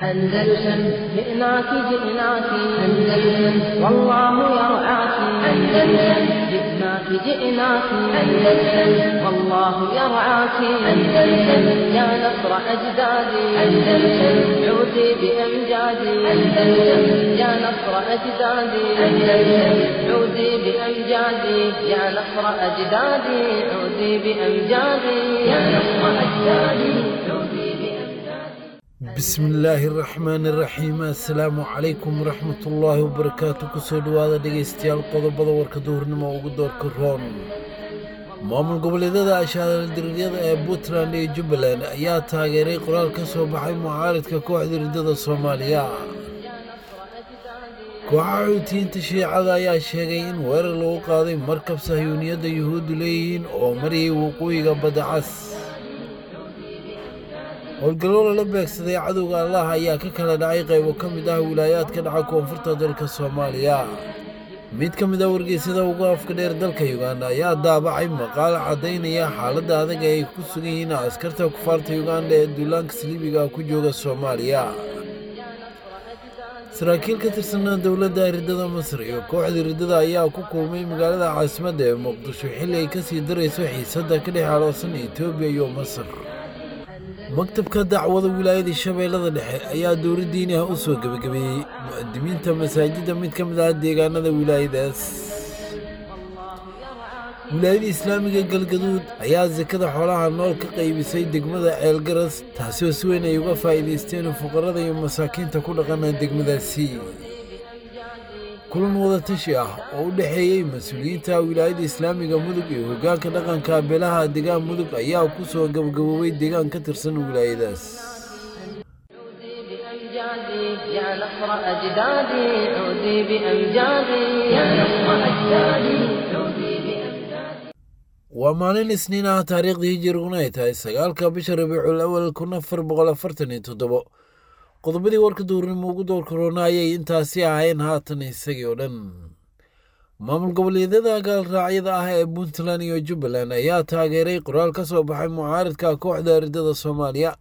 أندلسن جئناك جئناك أندلسن والله يرعاك أندلسن جئناك جئناك أندلسن والله يرعاك أندلسن يا نصر أجدادي أندلسن عودي بأمجادي أندلسن يا نصر أجدادي أندلسن عودي بأمجادي يا نصر أجدادي عودي بأمجادي يا نصر أجدادي عودي بأمجادي bismillaahi araxmaani iraxiim assalaamu calaykum waraxmatullaahi wabarakaatu kusoo dhowaada dhegaystayaal qodobada warka duhurnimo ugu doorka roon maamul goboleedyada ashaadaldiriiryada ee puntland iyo jubbaland ayaa taageeray qoraal ka soo baxay mucaaridka kooxda riddada soomaaliya kooxaha xuutiyiinta shiicada ayaa sheegay in weerar lagu qaaday markab sahyuuniyadda yuhuuddu leeyihiin oo mariyay waqooyiga badda cas howlgallo lala beegsaday cadowga allah ayaa ka kala dhacay qaybo ka mid ah wilaayaadka dhaca koonfurta dalka soomaaliya mid ka mid ah wargeysyada ugu afka dheer dalka yuganda ayaa daabacay maqaal caddaynaya xaaladda adag ee ay ku sugan yihiin askarta kufaarta yuganda ee duulaanka saliibiga ku jooga soomaaliya saraakiil ka tirsanaa dowladda riddada masar iyo kooxda riddada ayaa ku kulmay magaalada caasimadda ee muqdisho xilli ay ka sii darayso xiisadda ka dhex aloosan etoobiya iyo masar maktabka dacwada wilaayada shabeellada dhexe ayaa dowla diini ah u soo gebagabeeyey mu'adimiinta masaajidda mid ka mid ah deegaanada wilaayadaas wilaayada islaamiga galgaduud ayaa sakada xoolaha nool ka qaybisay degmada ceelgaras taasoo si weyn ay uga faa'iidaysteen fuqarada iyo masaakiinta ku dhaqana degmadaasi kulan wadatashi ah oo u dhexeeyey mas-uuliyiinta wilaayada islaamiga mudug iyo hoggaanka dhaqanka beelaha deegaan mudug ayaa ku soo gabagaboobay deegaan ka tirsan wilaayadaas بأمجادي يا نصر أجدادي عودي بأمجادي يا نصر أجدادي عودي بأمجادي waa maalin isniin ah taariikhdii hijiriguna ay tahay sagaalka bisha rabiicul awal kun afar boqol afartan iyo toddobo qodobadii warka duurnimo ugu doorka roona ayay intaasi ahayn haatan isagii oo dhan maamul goboleedyada gaalraacyada ah ee puntland iyo jubbaland ayaa taageeray qoraal ka soo baxay mucaaridka kooxda riddada soomaaliya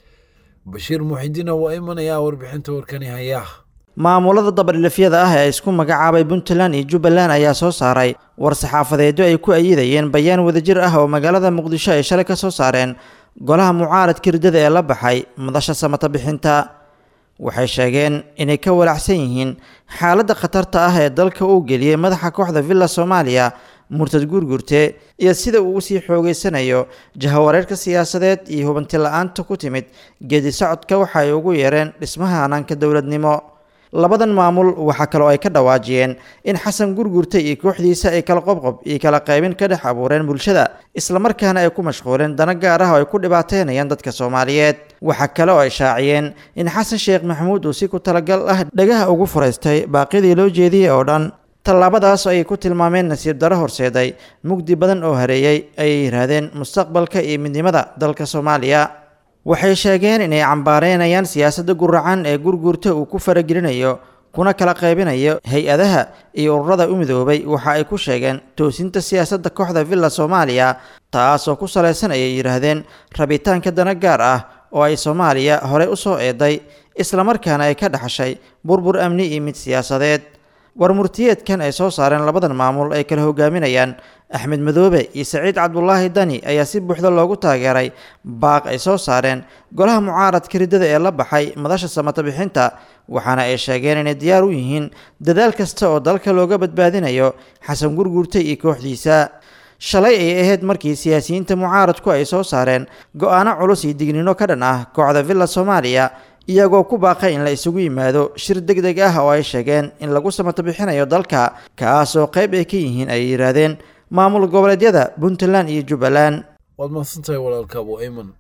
bashiir muxidiina waa imanayaa warbixinta warkani haya maamulada dabadhilifyada ah ee isku magacaabay puntland iyo jubbaland ayaa soo saaray war saxaafadeedyo ay ku ayidayeen bayaan wadajir ah oo magaalada muqdisho ay shalay ka soo saareen golaha mucaaradka riddada ee la baxay madasha samata bixinta waxay sheegeen inay ka walacsan yihiin xaaladda khatarta ah ee dalka uu geliyey madaxa kooxda villa soomaaliya murtad guurguurte iyo sida uu usii xoogeysanayo jahawareerka siyaasadeed iyo hubanti la-aanta ku timid geedi socodka waxa ay ugu yeereen dhismaha hanaanka dowladnimo labadan maamul waxaa kaloo ay ka dhawaajiyeen in xasan gurgurta iyo kooxdiisa ay kala qobqob iyo kala qaybin ka dhex abuureen bulshada islamarkaana ay ku mashquuleen dana gaar ah oo ay ku dhibaateynayaan dadka soomaaliyeed waxaa kale oo ay shaaciyeen in xasan sheekh maxamuud uu si ku talagal ah dhagaha ugu furaystay baaqyadii loo jeediyey oo dhan tallaabadaas ayay ku tilmaameen nasiib daro horseeday mugdi badan oo hareeyey ayay yidhaahdeen mustaqbalka iyo midnimada dalka soomaaliya waxay sheegeen inay cambaareynayaan siyaasadda guracan ee gurguurta uu ku faragelinayo kuna kala qaybinayo hay-adaha iyo ururada u midoobay waxa ay ku sheegeen toosinta siyaasadda kooxda villa soomaaliya taas oo ku salaysan ayay yidhaahdeen rabitaanka dana gaar ah oo ay soomaaliya horey u soo eeday islamarkaana ay ka dhaxashay burbur amni iyo mid siyaasadeed war murtiyeedkan ay soo saareen labadan maamul ay kala hogaaminayaan axmed madoobe iyo saciid cabdulaahi dani ayaa si buuxda loogu taageeray baaq ay soo saareen golaha mucaaradka riddada ee la baxay madasha samata bixinta waxaana ay sheegeen inay diyaar u yihiin dadaal kasta oo dalka looga badbaadinayo xasan gurgurta iyo kooxdiisa shalay ay ahayd markii siyaasiyiinta mucaaradku ay soo saareen go-aano culus iyo dignino ka dhan ah kooxda villa soomaaliya iyagoo ku baaqay in la isugu yimaado shir deg deg ah oo ay sheegeen in lagu samato bixinayo dalka kaas oo qayb ay ka yihiin ay yidhaahdeen maamul goboleedyada puntland iyo jubbaland waad mahadsantahay walaalka abu ayman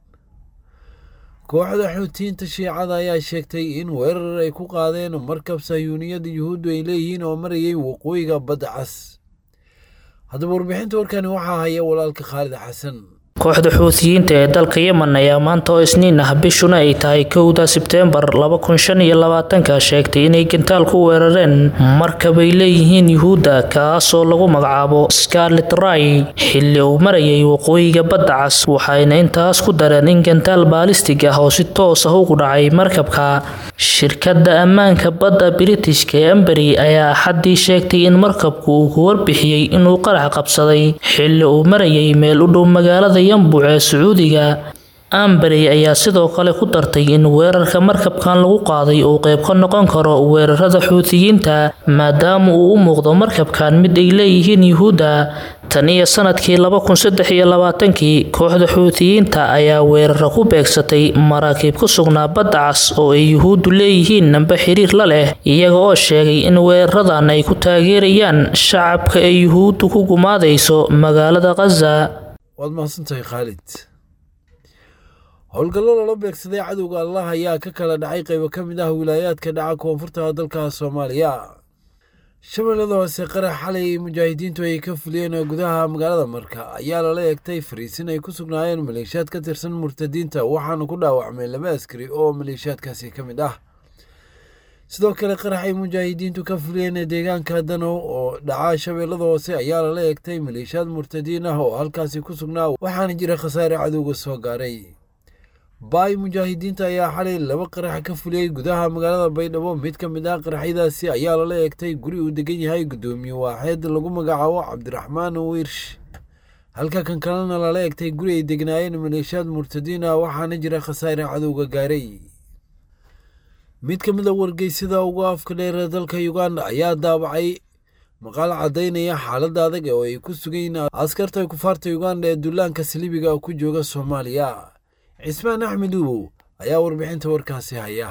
kooxda xuutiyiinta shiicada ayaa sheegtay in weerar ay ku qaadeen markab sahyuuniyadda yuhuuddu ay leeyihiin oo marayay waqooyiga badda cas haddaba warbixinta warkani waxaa haya walaalka khaalid xasan kooxda xuutiyiinta ee dalka yemen ayaa maanta oo isniin ah bishuna ay tahay kowda sebteembar laba kun shan iyo labaatanka sheegtay inay gantaal ku weerareen markabay leeyihiin yuhuudda kaasoo lagu magacaabo scarlet ray xilli uu marayay waqooyiga badda cas waxayna intaas ku dareen in gantaal baalistig ah oo si toos ah ugu dhacay markabka shirkadda ammaanka badda britishka ee embery ayaa axaddii sheegtay in markabku uu ku warbixiyey inuu qarax qabsaday xilli uu marayay meel u dhow magaalada yambuc ee sacuudiga amberey ayaa sidoo kale ku dartay in weerarka markabkan lagu qaaday uu qayb ka noqon karo weerarada xuutiyiinta maadaama uu u muuqdo markabkan mid ay leeyihiin yuhuudda tan iyo sanadkii laba kun saddex iyo labaatankii kooxda xuutiyiinta ayaa weeraro ku beegsatay maraakiib ku sugnaa badda cas oo ay yuhuuddu leeyihiin namba xiriir la leh iyaga oo sheegay in weeraradan ay ku taageerayaan shacabka ay yuhuuddu ku gumaadayso magaalada khaza waad mahadsantahay khaalid howlgallo lala beegsaday cadowga allah ayaa ka kala dhacay qaybo ka mid ah wilaayaadka dhaca koonfurta dalka soomaaliya shabeellada hoose qarax xalay mujaahidiintu ay ka fuliyeen gudaha magaalada marka ayaa lala eegtay fariisin ay ku sugnaayeen maleeshiyaad ka tirsan murtadiinta waxaana ku dhaawacmay laba askari oo maleeshiyaadkaasi ka mid ah sidoo kale qarax ay mujaahidiintu ka fuliyeen deegaanka danow oo dhaca shabeellada hoose ayaa lala eegtay maleeshiyaad murtadiin ah oo halkaasi ku sugnaa waxaana jira khasaare cadowga soo gaaray baay mujaahidiinta ayaa xalay laba qarax ka fuliyey gudaha magaalada baydhabo mid ka mid ah qaraxyadaasi ayaa lala eegtay guri uu degan yahay guddoomiye waaxeed lagu magacaabo cabdiraxmaan wiirsh halka kan kalena lala eegtay guri ay degnaayeen maleeshiyaad murtadiin ah waxaana jira khasaare cadowga gaaray mid ka mid a wargeysada ugu afka dheer dalka uganda ayaa daabacay maqaal caddaynaya xaaladda adag oo ay ku sugayn askarta kufaarta uganda ee dullaanka saliibiga ku jooga soomaaliya cismaan axmed ubow ayaa warbixinta warkaasi haya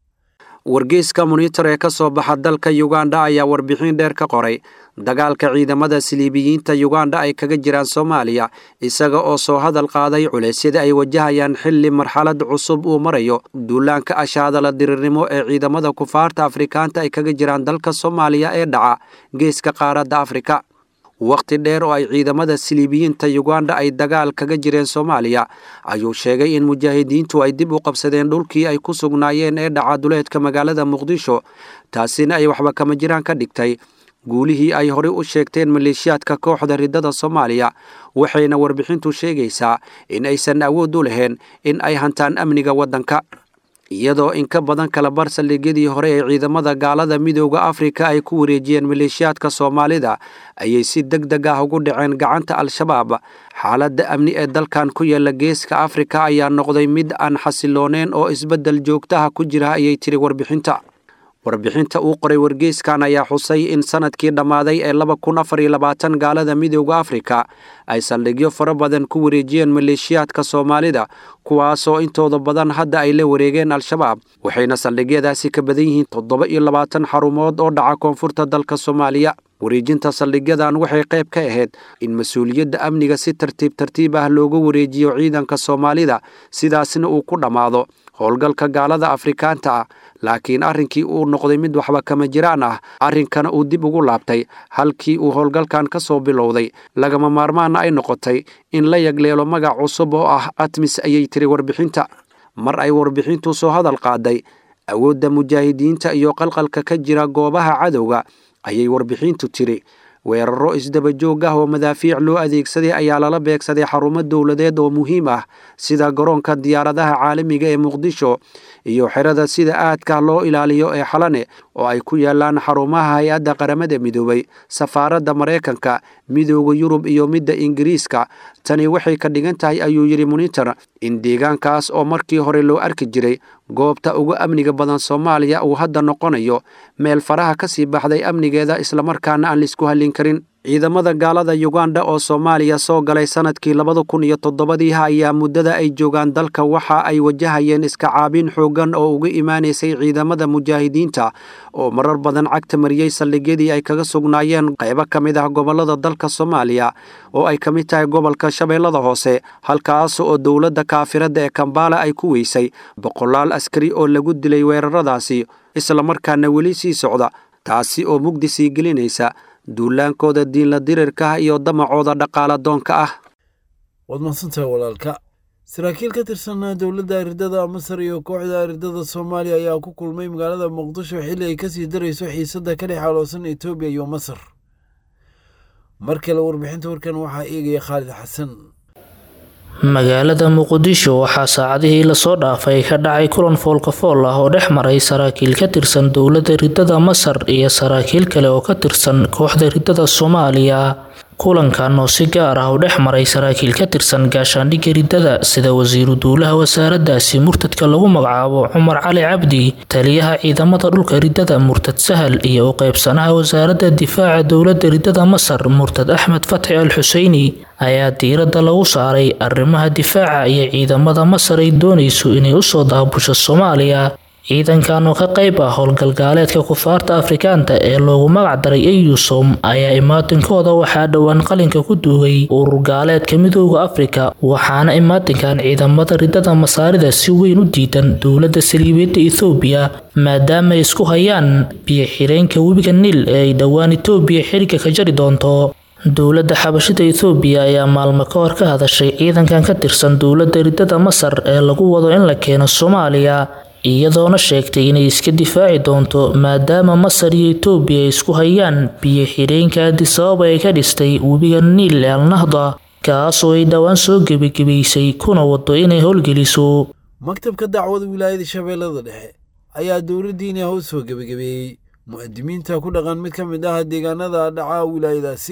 wargeyska monitor ee ka soo baxa dalka yuganda ayaa warbixin dheer ka qoray dagaalka ciidamada siliibiyiinta yuganda ay kaga jiraan soomaaliya isaga oo soo hadal qaaday culeysyada ay wajahayaan xilli marxalad cusub uu marayo duulaanka ashaadala dirirnimo ee ciidamada kufaarta afrikaanta ay kaga jiraan dalka soomaaliya ee dhaca geeska qaaradda afrika wakhti dheer oo ay ciidamada siliibiyiinta yuganda ay dagaal kaga jireen soomaaliya ayuu sheegay in mujaahidiintu ay dib u qabsadeen dhulkii ay ku sugnaayeen ee dhaca duleedka magaalada muqdisho taasina ay waxba kama jiraan ka dhigtay guulihii ay horey u sheegteen maleeshiyaadka kooxda riddada soomaaliya waxayna warbixintu sheegaysaa in aysan awood u lahayn in ay hantaan amniga waddanka iyadoo in ka badan kala bar saldhigyadii hore ee ciidamada gaalada midooda afrika ay ku wareejiyeen maleeshiyaadka soomaalida ayay si deg deg ah ugu dhaceen gacanta al-shabaab xaaladda amni ee dalkan ku yaala geeska afrika ayaa noqday mid aan xasilooneen oo isbeddel joogtaha ku jira ayay tiri warbixinta warbixinta uu qoray wargeyskan ayaa xusay in sanadkii dhammaaday ee laba kun afar iyo labaatan gaalada midooda afrika ay saldhigyo fara badan ku wareejiyeen maleeshiyaadka soomaalida kuwaasoo intooda badan hadda ay la wareegeen al-shabaab waxayna saldhigyadaasi ka badan yihiin toddoba iyo labaatan xarumood oo dhaca koonfurta dalka soomaaliya wareejinta saldhigyadan waxay qayb ka ahayd in mas-uuliyadda amniga si tartiib tartiib ah looga wareejiyo ciidanka soomaalida sidaasna uu ku dhammaado howlgalka gaalada afrikaanta ah laakiin arrinkii uu noqday mid waxba kama jiraan ah arrinkana uu dib ugu laabtay halkii uu howlgalkan ka soo bilowday lagama maarmaana ay noqotay in la yagleelo magac cusub oo ah atmis ayay tiri warbixinta mar ay warbixintu soo hadal qaaday awoodda mujaahidiinta iyo qalqalka ka jira goobaha cadowga ayay warbixintu tiri weeraro isdaba joog ah oo madaafiic loo adeegsaday ayaa lala beegsaday xarumo dowladeed oo muhiim ah sida garoonka diyaaradaha caalamiga ee muqdisho iyo xerada sida aadka loo ilaaliyo ee xalane oo ay ku yaalaan xarumaha hay-adda qaramada midoobay safaaradda maraykanka midooda yurub iyo midda ingiriiska tani waxay ka dhigan tahay ayuu yidhi monitor in deegaankaas oo markii hore loo arki jiray goobta ugu amniga badan soomaaliya uu hadda noqonayo meel faraha ka sii baxday amnigeeda islamarkaana aan laisku hallin karin ciidamada gaalada yuganda oo soomaaliya soo galay sanadkii labada kun iyo toddobadiiha ayaa muddada ay joogaan dalka waxa ay wajahayeen iska caabin xooggan oo uga imaanaysay ciidamada mujaahidiinta oo marar badan cagta mariyey saldhigyadii ay kaga sugnaayeen qaybo ka mid ah gobollada dalka soomaaliya oo ay ka mid tahay gobolka shabeellada hoose halkaas oo dowladda kaafiradda ee kambaala ay ku weysay boqolaal askari oo lagu dilay weeraradaasi islamarkaana weli sii socda taasi oo mugdi sii gelinaysa duulaankooda diinla dirirka ah iyo damacooda dhaqaala doonka ah waad mahadsantahay walaalka saraakiil ka tirsan dowladda aridada masar iyo kooxda aridada soomaaliya ayaa ku kulmay magaalada muqdisho xilli ay kasii darayso xiisadda ka dhex aloosan etoobiya iyo masar mar kale warbixinta warkan waxaa eegaya khaalid xasan magaalada muqdisho waxaa saacadihii lasoo dhaafay ka dhacay kulan foolkafool ah oo dhex maray saraakiil ka tirsan dowladda ridada masar iyo saraakiil kale oo ka tirsan kooxda ridada soomaaliya kulankan oo si gaar ah u dhex maray saraakiil ka tirsan gaashaandhigga ridada sida wasiiru duulaha wasaaradaasi murtadka lagu magacaabo cumar cali cabdi taliyaha ciidamada dhulka ridada murtad sahal iyo u qeybsanaha wasaaradda difaaca dowladda ridada masar murtad axmed fatxi al xuseyni ayaa diiradda lagu saaray arrimaha difaaca iyo ciidamada masar ay doonayso inay usoo daabusho soomaaliya ciidankan oo ka qayb ah howlgalgaaleedka kufaarta afrikaanta ee loogu magac daray eyusom ayaa imaatinkooda waxaa dhowaan qalinka ku duugay urur gaaleedka midooda afrika waxaana imaatinkan ciidamada ridada masaarida si weyn u diidan dowladda saliibeedda ethoobiya maadaama ay isku hayaan biyo xireenka webiga niil ee ay dhowaan etoobiya xiriga ka jari doonto dowladda xabashida ethoobiya ayaa maalmo ka hor ka hadashay ciidankan ka tirsan dowladda ridada masar ee lagu wado in la keeno soomaaliya iyadoona sheegtay inay iska difaaci doonto maadaama masar iyo etoobiya ay isku hayaan biyo xireenka adisababa ay ka dhistay webiga niil al nahda kaasoo ay dhowaan soo gebagebaysay kuna wado inay howlgeliso maktabka dacwada wilaayada shabeellada dhexe ayaa dowladdiina hoos soo gebagabeeyey mu'adimiinta ku dhaqan mid ka mid ah deegaanada dhaca wilaayadaasi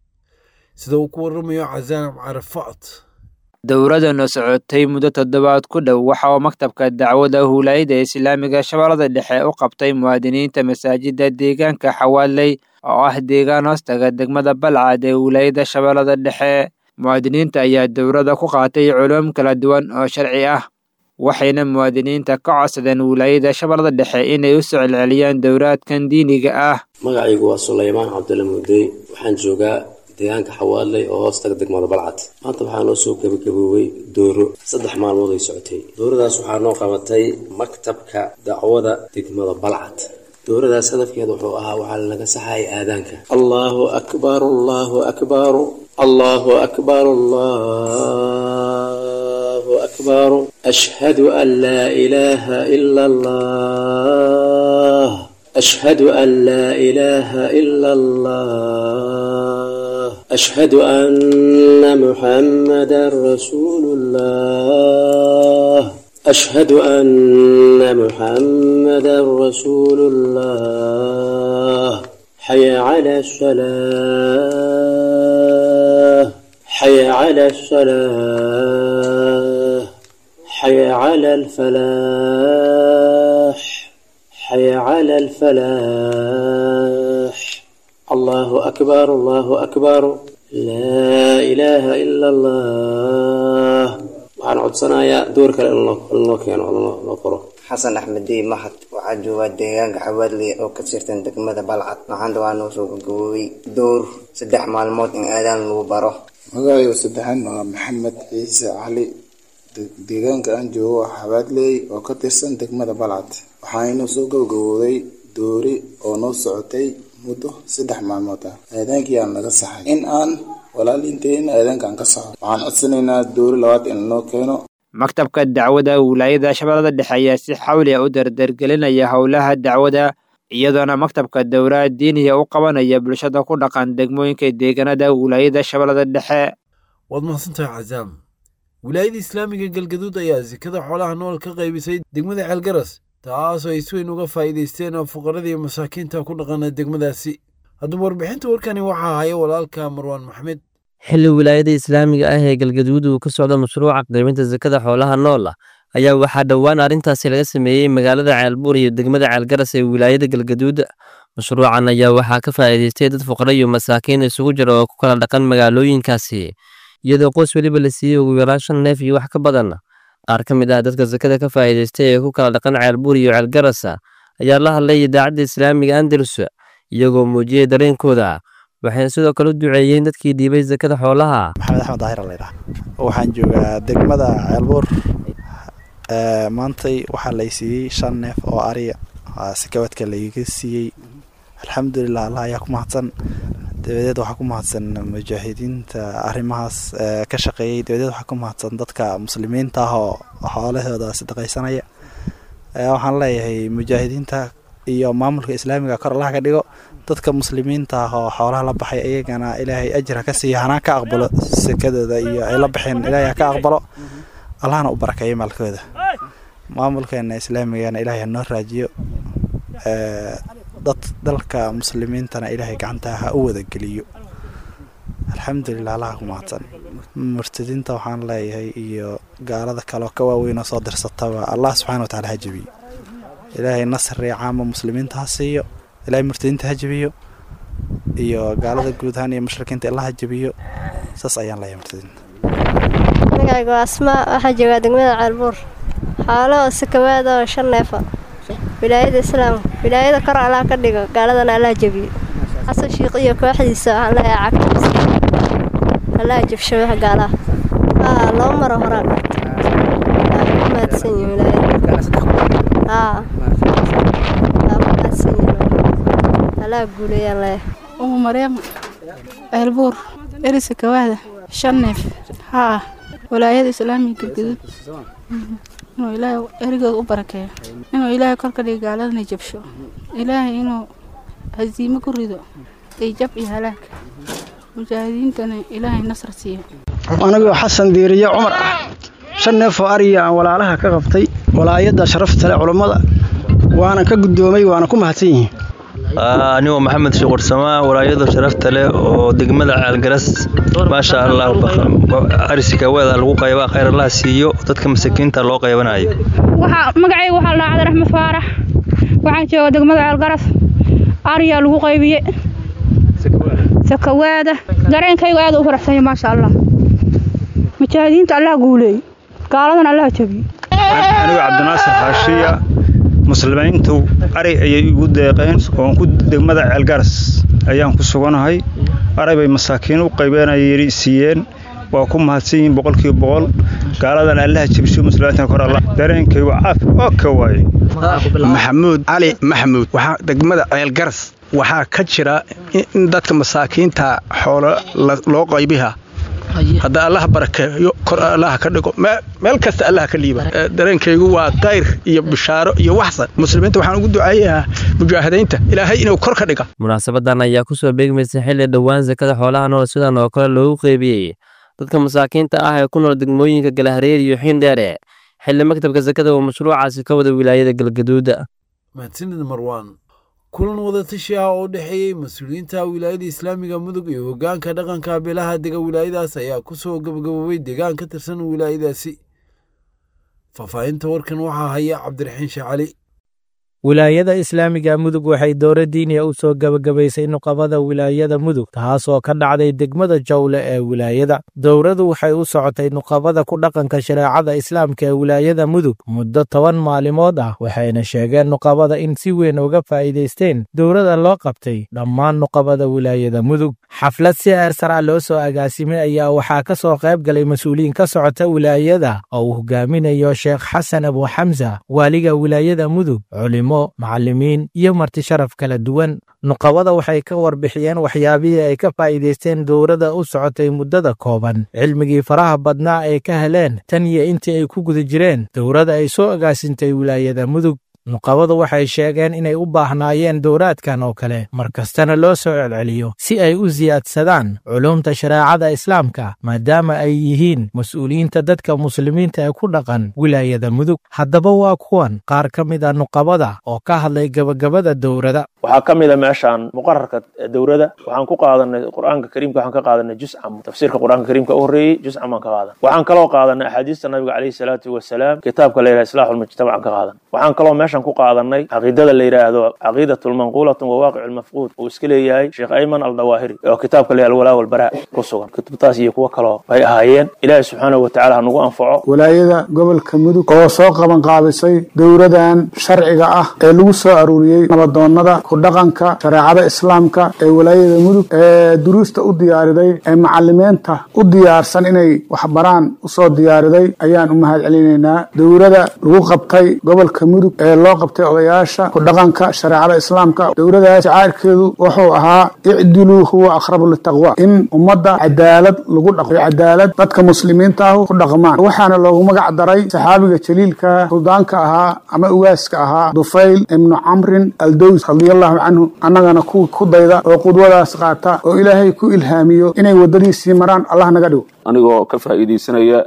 sida uu ku waramayo casaan carafaat dowladana socotay muddo toddobaad ku dhow waxa uu maktabka dacwada huulaayada islaamiga shabeellada dhexe u qabtay muwaadiniinta masaajida deegaanka xawaaley oo ah deegaan hoostaga degmada balcad ee huulaayada shabeellada dhexe muwaadiniinta ayaa dowladda ku qaatay culuum kala duwan oo sharci ah waxayna muwaadiniinta ka codsadeen wilaayada shabeellada dhexe inay u soo celceliyaan dowlaadkan diiniga ah magacaygu waa sulaymaan cabdulla mudey waxaan joogaa deegaanka xawaaley oo hoostaga degmada balcad maanta waxaa noo soo gebagaboobay dooro saddex maalmood ay socotay dooradaas waxaa noo qabatay maktabka dacwada degmada balcad dooradaas hadafkeeda wuxuu ahaa waxaa lanaga saxayay aadaanka allahu akbar allahu akbar allahu akbar allahu akbar ashhadu an laa ilaaha ila allah ashhadu an laa ilaaha ila allah أشهد أن محمدا رسول الله أشهد أن محمدا رسول الله حي على الصلاة حي على الصلاة حي على الفلاح حي على الفلاح الله أكبر الله أكبر لا إله إلا الله waxaan codsanayaa door kale in loo keeno loo qoro xasan axmed dey mahad waxaa joogaa deegaanka xawaadley oo ka tirsan degmada balcad maxaanta waa noo soo gagaboobay door saddex maalmood in aadaan lagu baro magacayga saddexaad waa maxamed ciise cali deegaanka aan joogo waa xawaadley oo ka tirsan degmada balcad waxaanoo soo gabagabooday doori oo noo socotay muddo saddex maalmood ah aadaankii aan naga saxay in aan walaaliinteena aadaanka aan ka saxo waxaan codsanaynaa doori labaad in lanoo keeno maktabka dacwada wilaayada shabeellada dhexe ayaa si xawli ah u dardargelinaya howlaha dacwada iyadoona maktabka dowlaha diiniga u qabanaya bulshada ku dhaqan degmooyinka deegaanada wilaayada shabeellada dhexe waad mahadsantahay cazaam wilaayada islaamiga galgaduud ayaa sikada xoolaha nool ka qaybisay degmada ceelgaras taasoo ay si weyn uga faa'iidaysteen oo fuqarada iyo masaakiinta ku dhaqana degmadaasi haddaba warbixinta warkani waxaa haya walaalka marwaan maxmed xilli wilaayada islaamiga ah ee galgaduud uu ka socdo mashruuca qaybinta sakada xoolaha nool ah ayaa waxaa dhowaan arrintaasi laga sameeyey magaalada ceelbuur iyo degmada ceelgaras ee wilaayada galgaduud mashruucan ayaa waxaa ka faa'iidaystay dad fuqara iyo masaakiin isugu jira oo ku kala dhaqan magaalooyinkaasi iyadoo qoys weliba la siiyey ugu yaraan shan neef iyo wax ka badan qaar ka mid ah dadka sakada ka faa'iidaystay ee ku kala dhaqan ceelbuur iyo ceelgarasa ayaa la hadlay idaacadda islaamiga andalus iyagoo muujiyey dareenkooda waxayna sidoo kale u duceeyeen dadkii dhiibay sakada xoolaha maxamed axmed daahir laydhaha waxaan joogaa degmada ceelbuur maantay waxaa lay siiyey shan neef oo ariya sikabadka layga siiyey alxamdulilah allah ayaa ku mahadsan dabadeed waxaa ku mahadsan mujaahidiinta arrimahaas ka shaqeeyey dabadeed waxaa ku mahadsan dadka muslimiinta ah oo xoolahooda sadaqaysanaya waxaan leeyahay mujaahidiinta iyo maamulka islaamiga kor allaha ka dhigo dadka muslimiinta ah oo xoolaha la baxay iyagana ilaahay ajir ha ka siiya hanaa ka aqbalo sekadooda iyo ay la baxeen ilaahay ha ka aqbalo allahna u barakeeyo maalkooda maamulkeena islaamigana ilaahay ha noo raajiyo dad dalka muslimiintana ilaahay gacanta ha u wada geliyo alxamdulilah allaha ku mahadsan murtadiinta waxaan leeyahay iyo gaalada kaleo ka waaweyn oo soo dirsataba allah subxana wa tacala ha jebiyo ilaahay nasri caama muslimiinta ha siiyo ilaahay murtadiinta ha jebiyo iyo gaalada guud ahaan iyo mushrikiinta illah ha jebiyo saas ayaan leeyahay murtadiinta magacayga waa asmaa waxaa joogaa degmada ceelbuur xoolo oo sakawaada oo shan neefa wilaayada islaamka wilaayada kor allah ka dhigo gaaladana allah jebiyo xasan shiiq iyo kooxdiisa waxaan leeyahay cagtiisa allah jabsho wax gaalaha haa laba maro horaa waa ku mahadsan yihin wilaayada haa waa ku mahadsan yihin allah guuleeyaan leeyahay umu maryam ceelbuur erisa kawaada shan neef haa walaayada islaamiga galgaduud inuu ilaahay erigooda u barakeeyo inuu ilaahay kor ka dhigo gaaladana jabsho ilaahay inuu hasiimo ku rido iyo jab iyo halaag mujaahidiintana ilaahay nasar siiyo anigoo xasan diiriye cumar ah shan neef oo ariya aan walaalaha ka qabtay walaayadda sharafta leh culummada waana ka guddoomay waana ku mahadsan yihiin anigoo maxamed shuqursamaa walaayada sharafta leh oo degmada caalgaras maasha allah arisikaweeda lagu qaybaa khayr allah siiyo dadka masakiinta loo qaybanayo magacayga waxaa la dhacday raxmed faarax waxaan jooga degmada caalgaras ariyaa lagu qaybiye sakawaada dareenkayga aad u faraxsanya maasha allah mujaahidiinta allah guuleey gaaladan allah jabiyo anigoo cabdinaasir xaashiya muslimiintu ari ayay igu deeqeen oon ku degmada ceelgaras ayaan ku suganahay ari bay masaakiin u qaybeenayay siiyeen waa ku mahadsan yihiin boqolkiiba boqol gaaladan allaha jebisho muslimiinta kor allah dareenkaygu caafi oo ka waaye maxamuud cali maxamuud waxaa degmada ceelgaras waxaa ka jira in dadka masaakiinta xoolo loo qaybiha hadda allaha barakeeyo kor allaha ka dhigo meel kasta allaha ka liiba dareenkaygu waa kayr iyo bishaaro iyo waxsan muslimiinta waxaan ugu duceeyahaa mujaahidiinta ilaahay inuu kor ka dhiga munaasabadan ayaa kusoo beegmaysa xilli dhowaan sakada xoolaha nool sidan oo kale loogu qeybiyey dadka masaakiinta ah ee ku nool degmooyinka galahareer iyo xiindheere xilli maktabka sakada uu mashruucaasi ka wada wilaayada galgaduuda mahadsanid marwaan kulan wadatashi ah oo u dhexeeyey mas-uuliyiinta wilaayada islaamiga mudug iyo hoggaanka dhaqanka beelaha dega wilaayadaas ayaa ku soo gabagaboobay deegaan ka tirsan wilaayadaasi faahfaahinta warkan waxaa haya cabdiraxiin sheecali wilaayada islaamiga mudug waxay dowra diiniya u soo gebagabaysay nuqabada wilaayada mudug taasoo ka dhacday degmada jawle ee wilaayada dowradu waxay u socotay nuqabada ku dhaqanka shareecada islaamka ee wilaayada mudug muddo toban maalimood ah waxayna sheegeen nuqabada in si weyn uga faa'iidaysteen dowrada loo qabtay dhammaan nuqabada wilaayada mudug xaflad si eersara loo soo agaasimay ayaa waxaa ka soo qayb galay mas-uuliyiin ka socota wilaayada oo uu hogaaminayo sheekh xasan abu xamsa waaliga wilaayada mudug culimo macallimiin iyo marti sharaf kala duwan nuqabada waxay ka warbixiyeen waxyaabihii ay ka faa'iidaysteen dowrada u socotay muddada kooban cilmigii faraha badnaa ay ka heleen tan iyo intii ay ku guda jireen dowrada ay soo agaasintay wilaayada mudug nuqabadu waxay sheegeen inay u baahnaayeen dowraadkan oo kale mar kastana loo soo celceliyo si ay u siyaadsadaan culuumta shareecada islaamka maadaama ay yihiin mas-uuliyiinta dadka muslimiinta ee ku dhaqan wilaayada mudug haddaba waa kuwan qaar ka mid a nuqabada oo ka hadlay gebagabada dowrada waxaa ka mid a meeshaan muqararka dowrada waxaan ku qaadanay qur'aanka kariimka waxaan ka qaadanay juscam tafsiirka qur'aanka kariimka u horreeyey juscam baan ka qaadan waxaan kaloo qaadanay axaadiista nabiga calayhi salaatu wasalaam kitaabka la yidhaha islaaxu lmujtamac ka qaadan waxaan kaloo meeshan ku qaadanay caqiidada la yidhaahdo caqiidatu lmanquulatu wa waaqicu lmafquud uu iska leeyahay sheekh ayman aldawaahiri oo kitaabka la alwalaa walbaraa ku sugan kutubtaas iyo kuwo kaloo bay ahaayeen ilaahi subxaanahu watacaala ha nagu anfaco walaayada gobolka mudug oo soo qaban qaabisay dowradan sharciga ah ee lagu soo aruuriyey nabadoonnada ku dhaqanka shareecada islaamka ee walaayada mudug ee duruusta u diyaariday ee macalimiinta u diyaarsan inay waxbaraan usoo diyaariday ayaan u mahad celinaynaa dowrada lagu qabtay gobolka mudug ee loo qabtay odayaasha ku dhaqanka shareecada islaamka dowladaas shacaarkeedu wuxuu ahaa icdiluu huwa aqrabu litaqwa in ummadda cadaalad lagu dhaqo cadaalad dadka muslimiinta ah ku dhaqmaan waxaana loogu magac daray saxaabiga jaliilka suldaanka ahaa ama ugaaska ahaa dufayl ibnu camrin aldows radiallahu canhu annagana kuwa ku dayda oo qudwadaas qaata oo ilaahay ku ilhaamiyo inay waddadiisii maraan allah naga dhigo anigoo ka faa'iidaysanaya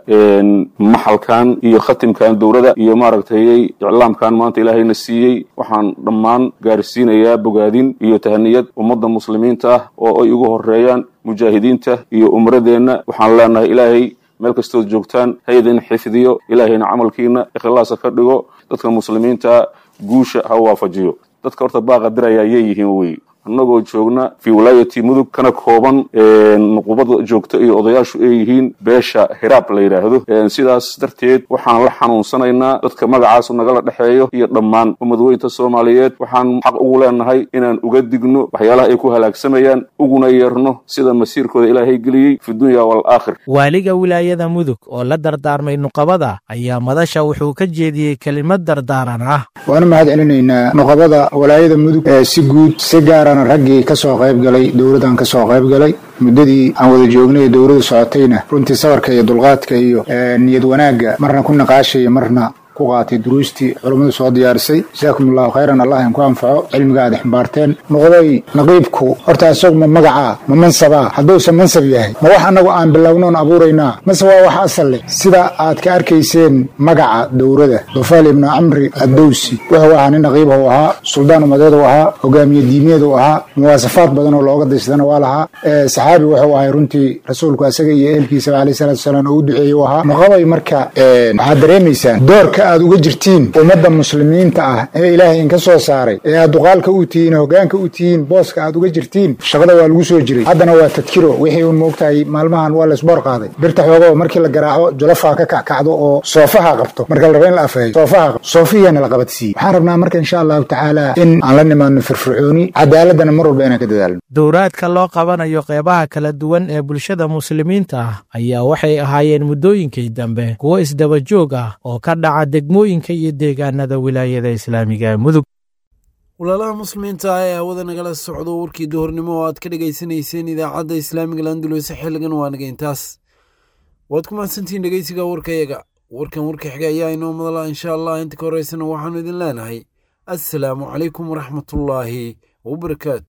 maxalkan iyo khatimkan dowladda iyo maaragtay iclaamkan maanta ilaahayna siiyey waxaan dhammaan gaarsiinayaa bogaadin iyo tahaniyad ummadda muslimiinta ah oo ay ugu horeeyaan mujaahidiinta iyo umradeenna waxaan leenahay ilaahay meel kastood joogtaan ha idin xifdiyo ilaahayna camalkiina ikhlaasa ka dhigo dadka muslimiinta guusha ha waafajiyo dadka horta baaqa diraya ayay yihiin wey annagoo joogna fi wilaayati mudug kana kooban nuqubada joogta iyo odayaashu ay yihiin beesha hiraab la yidhaahdo sidaas darteed waxaan la xanuunsanaynaa dadka magacaas nagala dhexeeyo iyo dhammaan ummadweynta soomaaliyeed waxaan xaq ugu leenahay inaan uga digno waxyaalaha ay ku halaagsamayaan uguna yeerno sida masiirkooda ilaahay geliyey fi dunya waalaakhir waaliga wilaayada mudug oo la dardaarmay nuqabada ayaa madasha wuxuu ka jeediyey kelimad dardaaran ah waanu mahad celinaynaa nuqabada walaayada mudug ee si guud si gaarana raggii ka soo qayb galay dowladdan ka soo qayb galay muddadii aan wada joognay ee dowladdu socotayna runtii sabarka iyo dulqaadka iyo niyad wanaagga marna ku naqaashaya marna ku qaatay duruustii culummadu soo diyaarisay jasaakum allahu khayran allah in ku anfaco cilmiga aad ximbaarteen noqday naqiibku horta isagu ma magacaa ma mansabaa hadduusan mansab yahay ma wax annagu aan bilownoon abuuraynaa mase waa wax asal leh sida aad ka arkayseen magaca dowrada dufaal ibnu camri addowsi wuxuu ahaa nin naqiib u ahaa suldaan umadeed u ahaa hogaamiye diimeed u ahaa muwaasafaad badan oo looga daysdana waa lahaa saxaabi wuxuu ahay runtii rasuulku asaga iyo ehelkiisaba alayh salatu wasalaam oo u duceeyey u ahaa noqobay marka waxaad dareemaysaan doorka aad uga jirtiin ummadda muslimiinta ah ee ilaahay inka soo saaray ee aad duqaalka u tihiin hogaanka u tihiin booska aad uga jirtiin shaqada waa lagu soo jiray haddana waa tadkiro wixii uun moogtahay maalmahan waa laysboor qaaday birta xoogoo markii la garaaco jolofaa ka kackacdo oo soofaha qabto marka la raba in la afeeyo soofaha qabto soofihiyaana la qabadsiiye waxaan rabnaa marka insha allahu tacaala in aan la nimaadno firfircooni cadaaladana mar walba inaan ka dadaalno dowraadka loo qabanayo qeybaha kala duwan ee bulshada muslimiinta ah ayaa waxay ahaayeen muddooyinkii dambe kuwo isdaba joog ah oo ka dhaca degmooyinka iyo deegaanada wilaayada islaamiga ee mudug walaalaha muslimiinta ah ee hawada nagala socdo warkii duhurnimo oo aad ka dhegaysanayseen idaacadda islaamiga landulus xilligan waa nageyntaas waad ku mahadsantihiin dhegeysiga warkayaga warkan warka xiga ayaa inoo madala insha allah inta ka horeysana waxaanu idin leenahay assalaamu calaykum waraxmatullaahi wabarakaatu